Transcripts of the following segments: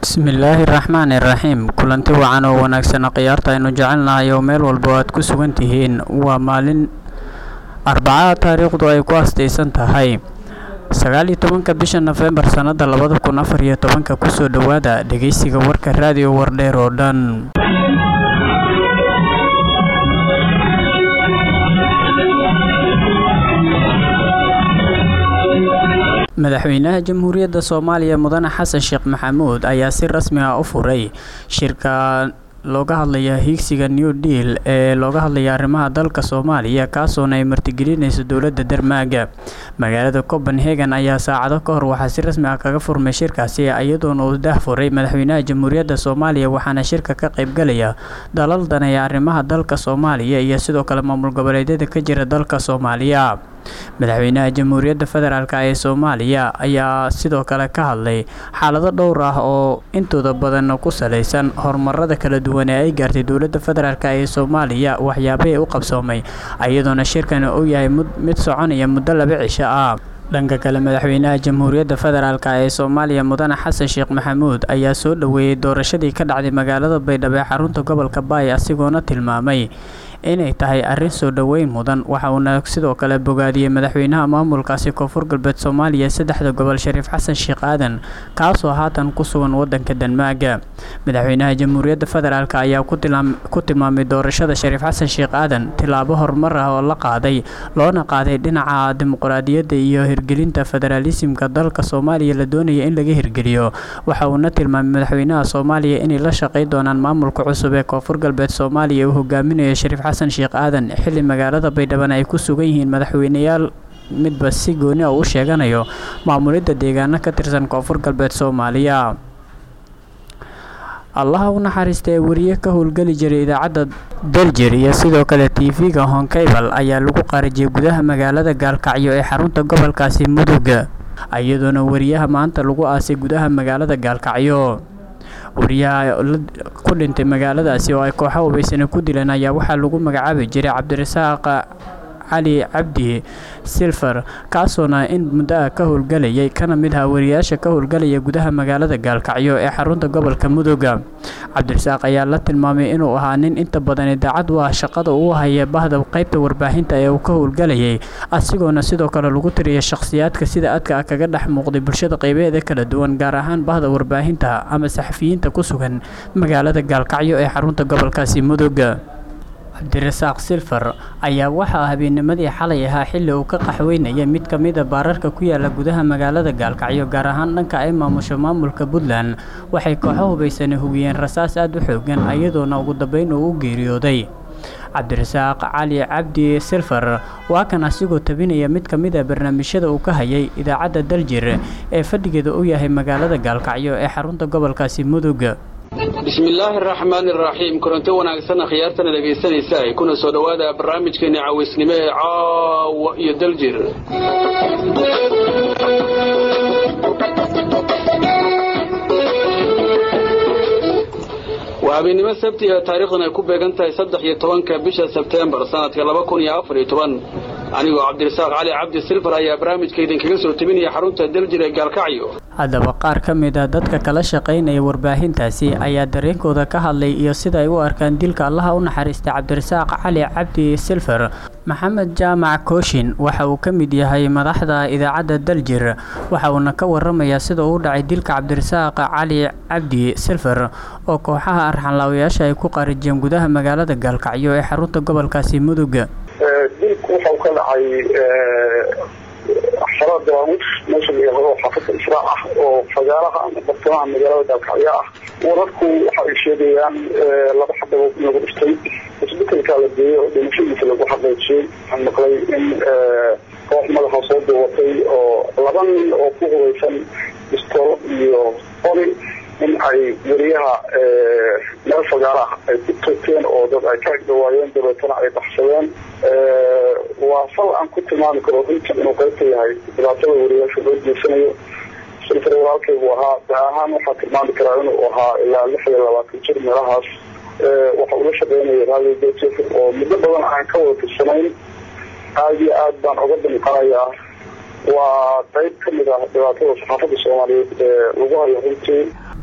bismillaahi raxmaani raxiim kulanti wacan oo wanaagsan khiyaarta aynu jecelnahay oo meel walba aad ku sugan tihiin waa maalin arbacada taariikhdu ay ku astaysan tahay sagaal iyo tobanka bisha nofembar sannada labada kun afar iyo tobanka kusoo dhowaada dhegeysiga warka raadiyo wardheer oo dhan madaxweynaha jamhuuriyadda soomaaliya mudane xasan sheekh maxamuud ayaa si rasmi ah u furay shirka looga hadlaya hiigsiga new deal ee looga hadlaya arrimaha dalka soomaaliya kaasoona ay martigelinayso dowladda dermaaga magaalada copenhagen ayaa saacado ka hor waxaa si rasmi ah kaga furmay shirkaasi iyadoona uu dah furay madaxweynaha jamhuuriyadda soomaaliya waxaana shirka ka qaybgalaya dalal daneeya arrimaha dalka soomaaliya iyo sidoo kale maamul goboleedyada ka jira dalka soomaaliya madaxweynaha jamhuuriyadda federaalk ee soomaaliya ayaa sidoo kale ka hadlay xaalado dhowr ah oo intooda badan ku salaysan horumarada kala duwan ee ay gaartay dowladda federaalk ee soomaaliya waxyaabahii u qabsoomay iyadoona shirkani uu yahay mid soconaya muddo laba cisho ah dhanka kale madaxweynaha jamhuuriyadda federaalk ee soomaaliya mudane xasan sheekh maxamuud ayaa soo dhoweeyey doorashadii ka dhacday magaalada baydhabo ee xarunta gobolka baay asigoona tilmaamay inay tahay arrin soo dhoweyn mudan waxa uuna sidoo kale bogaadiyey madaxweynaha maamulkaasi koonfur galbeed soomaaliya saddexda gobol shariif xasan sheekh aadan kaasoo haatan ku sugan wadanka denmaaga madaxweynaha jamhuuriyadda federaalk ayaa ku tilmaamay doorashada shariif xasan sheekh aadan tilaabo horumar ah oo la qaaday loona qaaday dhinaca dimuqraadiyadda iyo hirgelinta federaalisimka dalka soomaaliya la doonaya in laga hirgeliyo waxa uuna tilmaamay madaxweynaha soomaaliya inay la shaqay doonaan maamulka cusub ee koonfur galbeed soomaaliya uu hogaaminayo shariif xasan sheekh aadan xilli magaalada baydhaban ay ku sugan yihiin madaxweyneyaal midba si gooni a u sheeganayo maamulidda deegaano ka tirsan koonfur galbeed soomaaliya allaha u naxariista ee wariye ka howlgeli jiray idaacadda daljir iyo sidoo kale tv-ga honkaybal ayaa lagu qarijiyay gudaha magaalada gaalkacyo ee xarunta gobolkaasi muduga iyadoona wariyaha maanta lagu aasay gudaha magaalada gaalkacyo wariyaha ku dhintay magaaladaasi oo ay kooxo hubaysana ku dileen ayaa waxaa lagu magacaabi jiray cabdirasaaq cali cabdi silfer kaasoona in muddo ah ka howlgalayay kana mid aha wariyaasha ka howlgalaya gudaha magaalada gaalkacyo ee xarunta gobolka mudooga cabdirasaaq ayaa la tilmaamay inuu ahaa nin inta badan idaacad u ah shaqada uu haya bahda qaybta warbaahinta ee uu ka howlgalayay asigoona sidoo kale lagu tiriyay shakhsiyaadka sida adka ah kaga dhex muuqday bulshada qaybeeda kala duwan gaar ahaan bahda warbaahinta ama saxafiyiinta ku sugan magaalada gaalkacyo ee xarunta gobolkaasi mudooga cabdirasaaq silfer ayaa waxaa habeennimadii xalay ahaa xilli uu ka qaxweynaya mid ka mida baararka ku yaala gudaha magaalada gaalkacyo gaar ahaan dhanka ay maamusho maamulka puntland waxay kooxo hubaysana hugiyeen rasaas aada u xoogan iyadoona ugu dambeyn uu u geeriyooday cabdirasaaq cali cabdi silfer waa kan asigoo tabinaya mid ka mid a barnaamijyada uu ka hayay idaacadda daljir ee fadhigeeda u yahay magaalada gaalkacyo ee xarunta gobolkaasi mudug bismillaahi araxmaani araxiim kulanto wanaagsan khiyaartana dhegaysanaysa kuna soo dhowaada barnaamijkeeni cawaysnimo ee caawa iyo daljir waa habeennimo sabti ee taariikhdan ay ku beegan tahay saddex iyo tobanka bisha sebteembar sanadka laba kun iyo afar iyo toban anigoo cabdirasaaq cali cabdi silfar ayaa barnaamijka idinkaga soo tebinaya xarunta daljir ee gaalkacyo haddaba qaar ka mid a dadka kala shaqaynaya warbaahintaasi ayaa dareenkooda ka hadlay iyo sida ay u arkaan dilka allaha u naxariistay cabdirasaaq cali cabdi silfer maxamed jaamac kooshin waxa uu ka mid yahay madaxda idaacadda daljir waxa uuna ka waramayaa sida uu dhacay dilka cabdirasaaq cali cabdi silfer oo kooxaha arxanlaawayaasha ay ku qarijiyeen gudaha magaalada gaalkacyo ee xarunta gobolkaasi mudug dilku waxa uu ka dhacay xarada dawaawud meesha la yaqado xaafada israac ah oo fagaaraha ama bartamaha magaalada gaalkacyo ah wararku waxa ay sheegayaan laba xabadood in lagu dhiftay isbetelkaa la geeyey oo dhimashadiisa lagu xaqiijiyey waxaan maqlay in koox madaxa soo duubatay oo laba nin oo ku hubaysan bistoolad iyo qori in ay weriyaha meel fagaaraha ay ku toogteen oo dad ay ka agdhawaayeen dabeetana ay baxsadeen waa fal aan ku tilmaami karo runtii inuu qaybta yahay dhibaatada weriyaasha loo jeesanayo silfar walaalkaygu ahaa da ahaan waxaa tilmaami karaa inuu ahaa ilaa lix iyo labaatan jir meelahaas waxa uu la shaqeynaya radio djf oo muddo badan aan ka wada tirsanayn aada iyo aad baan oga damqanayaa waa qayb ka mid ah dhibaatada saxaafadda soomaaliyeed ee lagu hayo runtii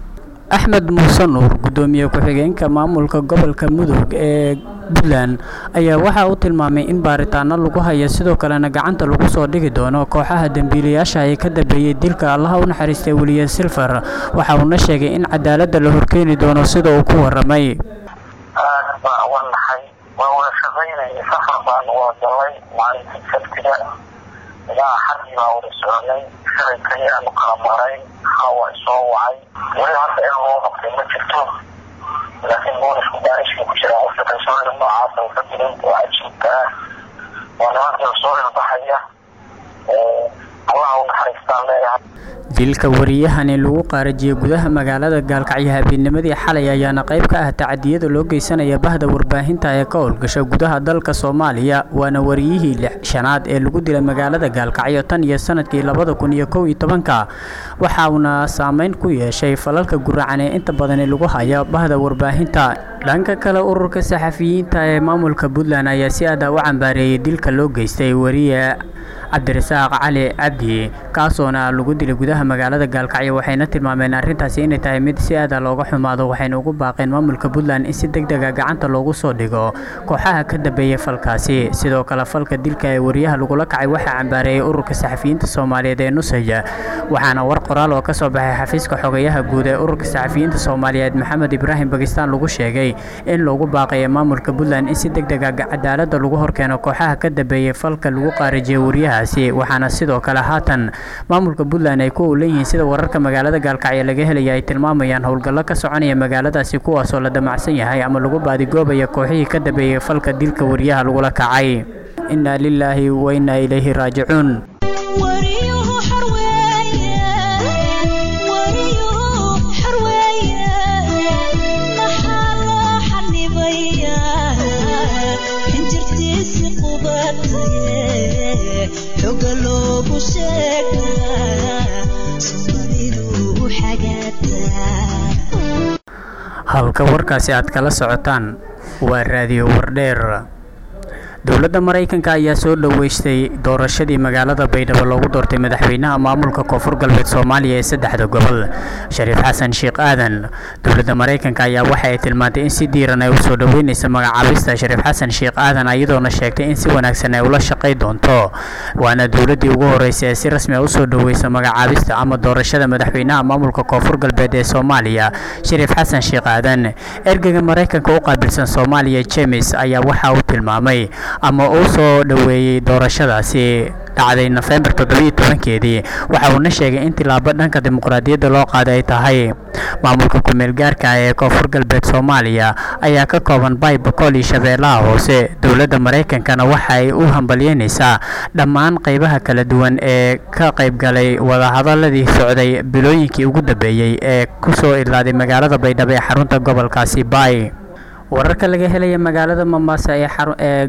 axmed muuse nuur guddoomiye ku-xigeenka maamulka gobolka mudug ee puntland ayaa waxa uu tilmaamay in baaritaano lagu haya sidoo kalena gacanta lagu soo dhigi doono kooxaha dembiilayaasha ee ka dambeeyey dilka allaha u naxariistay weliye silfar waxa uuna sheegay in cadaaladda la horkeeni doono sida uu ku waramay aad baa uga naxay waa wada shaqaynaya safar baan wada galay maalintii sabtiga ilaa xaggii baa wada soconay shalay kaliya aanu kala maray hawa isoo wacay weli hadda in loo qabtay ma jirto laakiin boolisku baarishka ku jira qofka kalsoonida noocaasa ka dilay oo cajiibka ah waa nimanka soo ilbaxaya allaha u naxariistaan leeyahay dilka wariyahani lagu qaarajiyey gudaha magaalada gaalkacyo habeennimadii xalay ayaana qayb ka ah tacadiyada loo geysanaya bahda warbaahinta ee ka howlgasha gudaha dalka soomaaliya waana wariyihii lix shanaad ee lagu dilay magaalada gaalkacyo tan iyo sanadkii labada kun iyo kow iyo tobanka waxa uuna saameyn ku yeeshay falalka guracan ee inta badani lagu haya bahda warbaahinta dhanka kale ururka saxafiyiinta ee maamulka puntland ayaa si aada u cambaareeyey dilka loo geystay wariye cabdirasaaq cali cabdi kaasoona lagu dilay gudaha magaalada gaalkacyo waxayna tilmaameen arrintaasi inay tahay mid si aada looga xumaado waxayna ugu baaqeen maamulka puntland in si deg dega gacanta loogu soo dhigo kooxaha ka dambeeyey falkaasi sidoo kale falka dilka ee wariyaha lagula kacay waxaa cambaareeyey ururka saxafiyiinta soomaaliyeed ee nusaya waxaana war qoraal oo kasoo baxay xafiiska xogayaha guud ee ururka saxafiyiinta soomaaliyeed maxamed ibraahim bakistaan lagu sheegay in loogu baaqayo maamulka puntland in si deg dega cadaalada lagu horkeeno kooxaha ka dambeeyey falka lagu qaarajiyey wariyahaasi waxaana sidoo kale haatan maamulka puntland ay ku owlan yihiin sida wararka magaalada gaalkacyo laga helaya ay tilmaamayaan howlgallo ka soconaya magaaladaasi kuwaasoo la damacsan yahay ama lagu baadigoobaya kooxihii ka dambeeyey falka dilka wariyaha lagula kacay innaa lilaahi wa innaa ilayhi raajicuun halka warkaasi aad kala socotaan waa raadiyo wardheer dowladda maraykanka ayaa soo dhoweystay doorashadii magaalada baydhabo loogu doortay madaxweynaha maamulka koonfur galbeed soomaaliya ee saddexda gobol shariif xasan sheekh aadan dowladda maraykanka ayaa waxa ay tilmaantay in si diiran ay usoo dhoweynaysa magacaabista shariif xasan sheekh aadan iyadoona sheegtay in si wanaagsan ay ula shaqay doonto waana dowladdii ugu horeysay ee si rasmi a usoo dhoweysa magacaabista ama doorashada madaxweynaha maamulka koonfur galbeed ee soomaaliya shariif xasan sheekh aadan ergeyga maraykanka u qaabilsan soomaaliya jemes ayaa waxa uu tilmaamay ama uu soo dhoweeyey doorashadaasi dhacday nofembar toddobiyo tobankeedii waxa uuna sheegay in tilaabo dhanka dimuqraadiyadda loo qaaday ay tahay maamulka ku-meel gaarka ah ee koonfur galbeed soomaaliya ayaa ka kooban bay boqol iyo shabeellaha hoose dowladda maraykankana waxa ay u hambalyeynaysaa dhammaan qaybaha kala duwan ee ka qaybgalay wadahadaladii socday bilooyinkii ugu dambeeyey ee kusoo idlaaday magaalada baydhabo ee xarunta gobolkaasi bay wararka laga helaya magaalada mombasa ee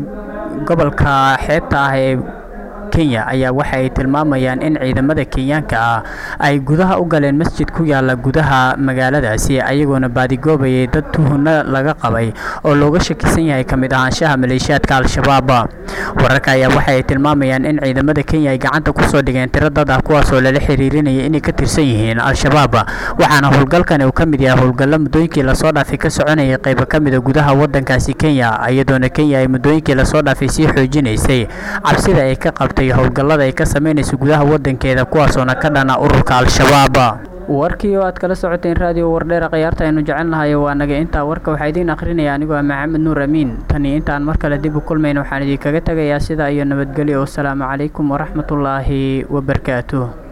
gobolka xeebta ah ee kenya ayaa waxa ay tilmaamayaan in ciidamada kenyaanka ah ay gudaha u galeen masjid ku yaala gudaha magaaladaasi ayagoona baadigoobayay dad tuhuna laga qabay oo looga shakisan yahay ka mid ahaanshaha maleeshiyaadka al-shabaab wararka ayaa waxa ay tilmaamayaan in ciidamada kenya ay gacanta kusoo dhigeen tiro dad ah kuwaasoo lala xiriirinaya inay ka tirsan yihiin al-shabaab waxaana howlgalkani uu ka mid yahay howlgallo muddooyinkii lasoo dhaafay ka soconayay qaybo ka mida gudaha wadankaasi kenya iyadoona kenya ay muddooyinkii lasoo dhaafay sii xoojinaysay cabsida ay ka qabtay howlgallada ay ka samaynayso gudaha wadankeeda kuwaasoona ka dhana ururka al-shabaab warkii oo aad kala socoteen raadiyo wardheera khiyaarta aynu jecelnahay waa naga intaa warka waxaa idiin akhrinaya anigoo ah maxamed nuur amiin tani intaan mar kale dib u kulmayna waxaan idinkaga tegayaa sidaa iyo nabadgelyo wasalaamu calaykum waraxmatullaahi wabarakaatuh